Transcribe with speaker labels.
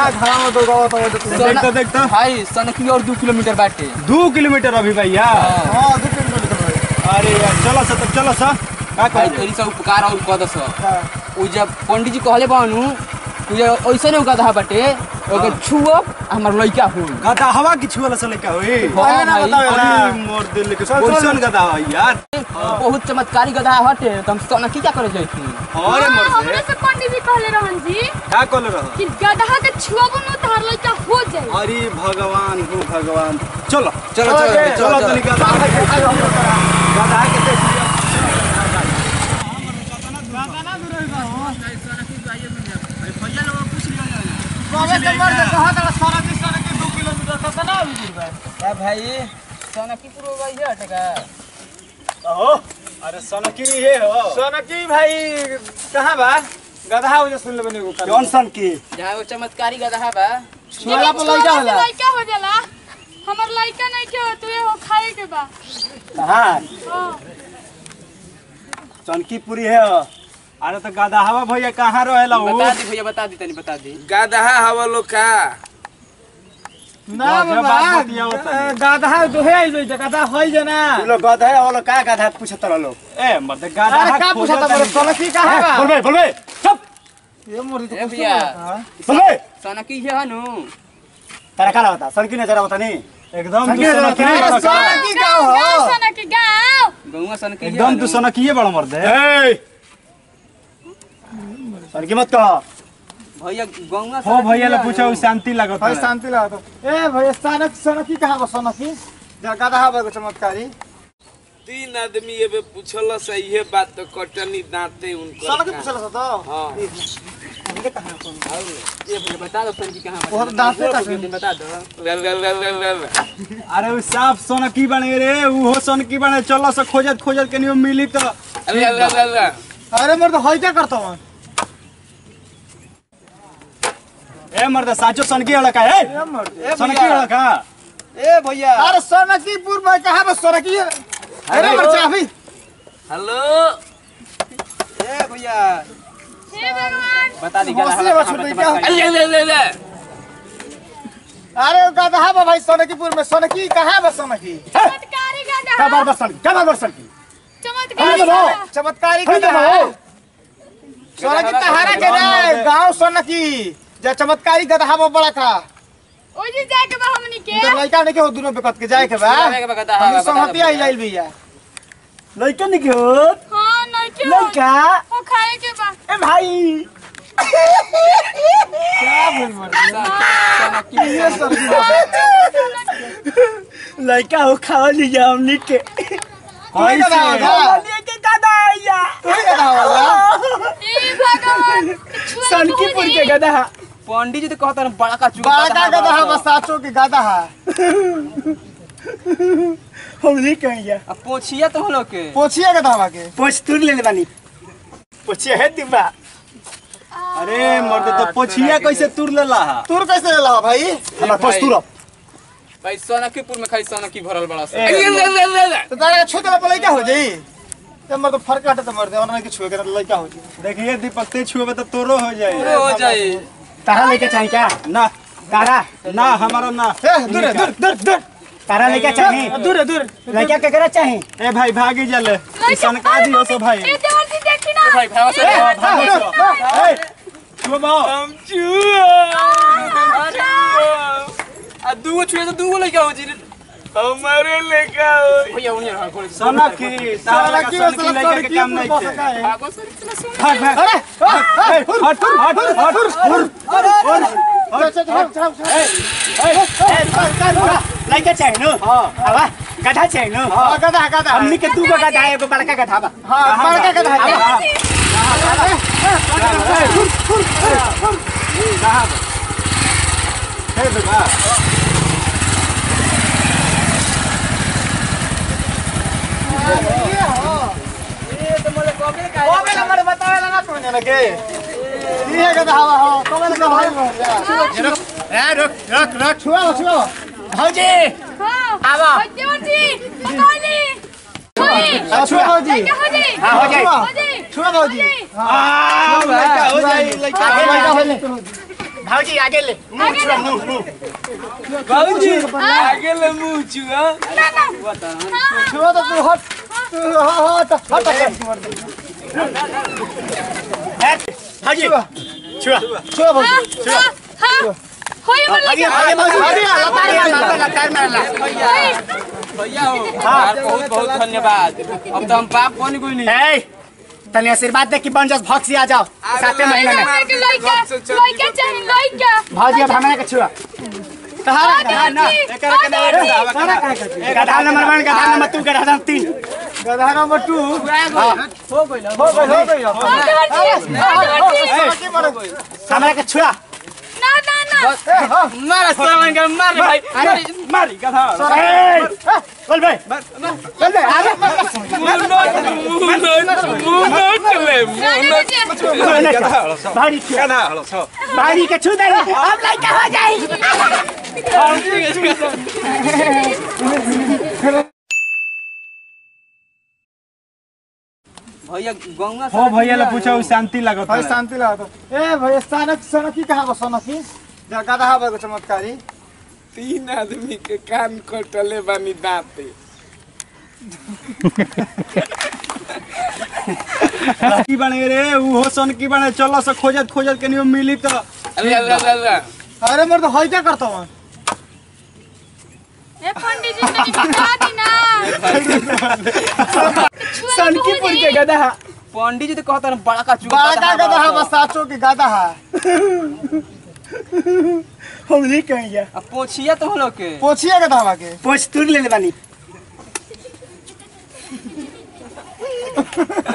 Speaker 1: घरा में तो गावत हो तो
Speaker 2: देख तो देख तो
Speaker 3: भाई सनकी और दू किलोमीटर बाटे
Speaker 2: दू किलोमीटर अभी भैया
Speaker 1: हां दो किलोमीटर भाई
Speaker 2: अरे यार चलो सा तब चलो सा का
Speaker 3: भाई
Speaker 2: कर
Speaker 3: तेरी सब उपकार और कद स उ जब पंडित जी कहले बानू उ जब ऐसे नहीं गधा बाटे ओके छुओ हमर लइका हो
Speaker 2: गधा हवा की छुअला से लेके होई
Speaker 3: हाँ
Speaker 1: ना
Speaker 3: भाई,
Speaker 1: बताओ ना
Speaker 2: अरे मोर दिल के
Speaker 1: चल, चल।
Speaker 2: कैसन गधा है यार
Speaker 3: बहुत चमत्कारी गधा हटे तो हम सनकी क्या करे जाती
Speaker 2: अरे मोर
Speaker 4: हमरे
Speaker 2: से
Speaker 4: से पंडित जी कहले रहन जी
Speaker 2: का कल रह
Speaker 4: कि गधा के छुआबो न तहार लइका हो जाई
Speaker 2: अरे भगवान हो भगवान चलो
Speaker 3: चलो चलो
Speaker 1: ओके,
Speaker 2: चलो तनी गधा गधा के देख लिया
Speaker 3: भाई सनकी पूरा भाई हटे का
Speaker 2: हो अरे सनकी हे हो
Speaker 1: सोनकी भाई कहां बा गधा हो जे सुन ले बने को
Speaker 2: कौन सन की
Speaker 3: जहाँ वो चमत्कारी गधा बा
Speaker 1: छुआला पर लइका होला
Speaker 4: लइका हो जाला हमर लइका नहीं के तू हो खाए के बा
Speaker 2: हां
Speaker 4: हां
Speaker 2: सनकी पूरी है हो। अरे तो गधा हवा भैया कहाँ रहेला हो
Speaker 3: बता दी भैया बता दी तनी बता दी
Speaker 5: गधा हवा लोग का
Speaker 1: ना
Speaker 2: गधा
Speaker 1: बाबा
Speaker 2: बात बतियाओ तनी।
Speaker 1: गधा दोहे आई जोई गधा होई जना
Speaker 2: तू लोग गधा है वो लोग का गधा पूछत रह लोग ए मत गधा
Speaker 1: अरे का पूछा था सोनकी कहां बा
Speaker 2: बोलबे बोलबे चुप
Speaker 1: ये मोर
Speaker 3: ए भैया
Speaker 2: बोलबे
Speaker 3: सनकी है हनु
Speaker 2: तेरा का होता सनकी नजर होता नहीं एकदम
Speaker 1: सनकी
Speaker 2: तू
Speaker 1: नजर
Speaker 2: सनकी
Speaker 1: होता
Speaker 2: नहीं
Speaker 1: है।
Speaker 2: बड़ा का।
Speaker 1: सोनकी का हो
Speaker 4: सोना के गांव
Speaker 3: गौवा सनकी है
Speaker 2: एकदम तू
Speaker 3: हनु।
Speaker 2: सनकी है बड़ा मर्द है सनकी मत कह
Speaker 3: भैया गौवा
Speaker 2: हो भैया ले पूछो शांति लगत
Speaker 1: भाई
Speaker 2: है
Speaker 1: शांति लगा तो ए भाई सोनक सोनकी कहां बा सोनकी जा गधा बा को चमत्कारी
Speaker 5: तीन आदमी एबे पूछल से इहे बात तो कटनी दांते उनको
Speaker 1: सोनकी पूछला सा तो
Speaker 5: हाँ
Speaker 1: हमके कहां कौन
Speaker 3: ये भैया बता दो सनकी कहाँ बा।
Speaker 1: और दांते का
Speaker 3: जल्दी बता दो
Speaker 5: रे रे रे रे रे रे।
Speaker 2: अरे उ साफ सनकी बने रे उ हो सनकी बने चलो से खोजत खोजत के नहीं मिली तो
Speaker 5: रे रे रे रे।
Speaker 1: अरे मोर तो होई क्या करता हूं
Speaker 2: ए मर्द साचो सनकी वाला का है
Speaker 1: ए मोर ए
Speaker 2: सनकी वाला का
Speaker 3: ए भैया
Speaker 1: अरे सोनकीपुर में कहां बा सोनकी अरे मोर चाबी
Speaker 5: हेलो
Speaker 3: ए भैया
Speaker 4: हे भगवान
Speaker 3: बता दी
Speaker 1: हौसले बा छुट्टी क्या?
Speaker 5: रे रे रे रे
Speaker 1: अरे गधा बा भाई सोनकीपुर में सोनकी कहां बा सोनकी
Speaker 4: चमत्कारी
Speaker 2: का
Speaker 4: गधा
Speaker 2: बार बार सनकी का बार बार सनकी
Speaker 4: चमत्कारी
Speaker 1: अरे
Speaker 4: गधा
Speaker 1: बा चमत्कारी
Speaker 2: अरे
Speaker 1: गधा
Speaker 2: बा।
Speaker 1: सोनकी तहारा के ना गांव सोनकी जा चमत्कारी गधा बा बड़ा का
Speaker 4: ओइ जी जाके बा हमनी के
Speaker 1: तो लड़का नहीं के हो दोनों बेकत के जाए के बा
Speaker 3: जाए के बा गधा,
Speaker 1: हम
Speaker 3: बता दो
Speaker 1: सहमति आई
Speaker 3: भैया।
Speaker 1: जाइल भैया
Speaker 2: लइका नहीं हो
Speaker 4: हां नहीं के हो
Speaker 2: लइका
Speaker 4: हो खाए के बा
Speaker 2: ए भाई
Speaker 1: क्या बोल मर
Speaker 3: सनकी
Speaker 1: ये सब
Speaker 2: लइका हो खाओ ली जा हमनी के
Speaker 1: कोई गधा होगा
Speaker 2: के गधा आया
Speaker 1: कोई गधा होगा
Speaker 4: हे भगवान छुआ
Speaker 2: सनकीपुर के गधा
Speaker 3: पंडित जी तो कहता रहे बड़ा का चुका
Speaker 1: बड़ा का गधा बा साचो के गधा है
Speaker 2: हमनी कहिया
Speaker 3: अब पोछिया तो हम लोग के
Speaker 1: पोछिए गधा बा के
Speaker 2: पोछ तुर ले बानी पोछिया है दिबा अरे मर्द तो पोछिया कैसे तुर लेला हा
Speaker 1: तूर कैसे लेला भाई
Speaker 2: हमरा पोछ तुर
Speaker 3: भाई सनकीपुर में खाली सनकी भरल बड़ा सा
Speaker 5: रे रे रे रे रे।
Speaker 1: तो तारा छू देला पर लइका हो जाई ते मर तो फर्क हटे तो मर दे वरना के छुए के तो लइका हो जाई
Speaker 2: देखिए दीपक ते छुए तो तोरो हो जाए
Speaker 3: हो जाए
Speaker 2: तारा लेके चाहिए क्या ना तारा ना हमारा ना
Speaker 1: ए दूर है, दूर दूर दूर
Speaker 2: तारा लेके चाहिए
Speaker 1: दूर है, दूर
Speaker 2: लड़का केकरा चाहिए ए भाई भागी जले सनका दी हो सो भाई
Speaker 4: ए देवर जी देखी ना
Speaker 3: भाई भाई से
Speaker 2: भागी सो ए छुए बाओ
Speaker 5: हम चुआ
Speaker 3: आ दूगो छुए तो दूगो लइका हो जी
Speaker 5: हमारे लेका हो
Speaker 3: भैया उन्हें हां कोई
Speaker 2: सनकी तारा लेके सनकी लेके के काम नहीं है
Speaker 3: भागो सर इतना सुन
Speaker 2: भाग भाग
Speaker 1: अरे
Speaker 2: हट हट हट लड़का चाहिए नो हवा गधा चाहिए नो
Speaker 1: हां गधा गधा
Speaker 2: हमनी के दू गो गधा है एगो बड़का गधा बा
Speaker 1: हां बड़का गधा है
Speaker 2: हे बाबा
Speaker 1: ओबे नंबर बतावेला ना तूने लगे ये गधा हवा हो कबे लगा भाई
Speaker 2: ए रुक रुक रुक
Speaker 1: छुआ छुआ
Speaker 2: भौजी
Speaker 4: हां
Speaker 2: आवा।
Speaker 4: ओइ देवर जी बताली होई
Speaker 1: छुआ हो जी
Speaker 4: लइका हो जी
Speaker 2: हां हो जाए
Speaker 4: हो जी
Speaker 1: छुआ हो जी
Speaker 2: आ लड़का हो जाए लड़का
Speaker 1: लइका हो जी भाजी आगे ले मुंह छुआ मुंह मुंह
Speaker 5: बाबूजी आगे ले मुंह छुआ
Speaker 1: छुआ तो तू हट तू हट हट हट
Speaker 2: भाजी
Speaker 1: छुआ छुआ छुआ भाजी
Speaker 4: हाँ हाँ होय हमर
Speaker 1: आगे
Speaker 4: लइका
Speaker 1: आगे भाजी आगे लतार मारला लतार मारला
Speaker 3: भैया हो यार बहुत बहुत धन्यवाद अब तो हम बाप बन गई नहीं
Speaker 1: ए तनी आशीर्वाद दे कि बन जास भक्सी आ जाओ साते महीना में
Speaker 4: हमर के लइका लइका चाहिए लइका
Speaker 1: भाजी अब हमारे के छुआ तहारा
Speaker 4: हाँ,
Speaker 1: ना
Speaker 4: दादी,
Speaker 1: एकर
Speaker 4: हाँ,
Speaker 1: के ना
Speaker 4: दादी।
Speaker 1: गधा नंबर 1 गधा नंबर 2 गधा नंबर 3 गधा नंबर 2 हां हो गइल हो गइल हो गइल
Speaker 4: आगे हटिए आगे हटिए
Speaker 1: हमारे के छुआ
Speaker 4: ना ना ना
Speaker 3: मार सामान का मार रे भाई
Speaker 2: मारी गधा
Speaker 1: बोल भाई चल भाई आगे भारी छुआ
Speaker 2: गधा हलो छ
Speaker 1: भारी के छू दे अब लइका हो जाई
Speaker 3: भैया गौवा
Speaker 2: हो भैया ला पूछो शांति लागत
Speaker 1: भाई शांति लगा तो ए भाई सनक सनकी कहां बा सनकी जा गधा बा चमत्कारी
Speaker 5: तीन आदमी के कान कटले बानी दांते
Speaker 2: की बने रे ऊ हो सन की बने चलो से खोजत खोजत के नियो मिली तो
Speaker 5: अरे अरे अरे अरे
Speaker 1: अरे मोर तो होई क्या करता हूं
Speaker 4: ए पंडित जी तनी बता दी ना
Speaker 1: सनकीपुर के गधा
Speaker 3: पंडित जी तो कहता है बड़ा का चूका
Speaker 1: बड़ा गधा बा साचो के गधा हम नहीं कहेंगे
Speaker 3: अब पोछिया तो हम लोग के
Speaker 1: पोछिए गधा बा के
Speaker 2: पोछ तुर ले बानी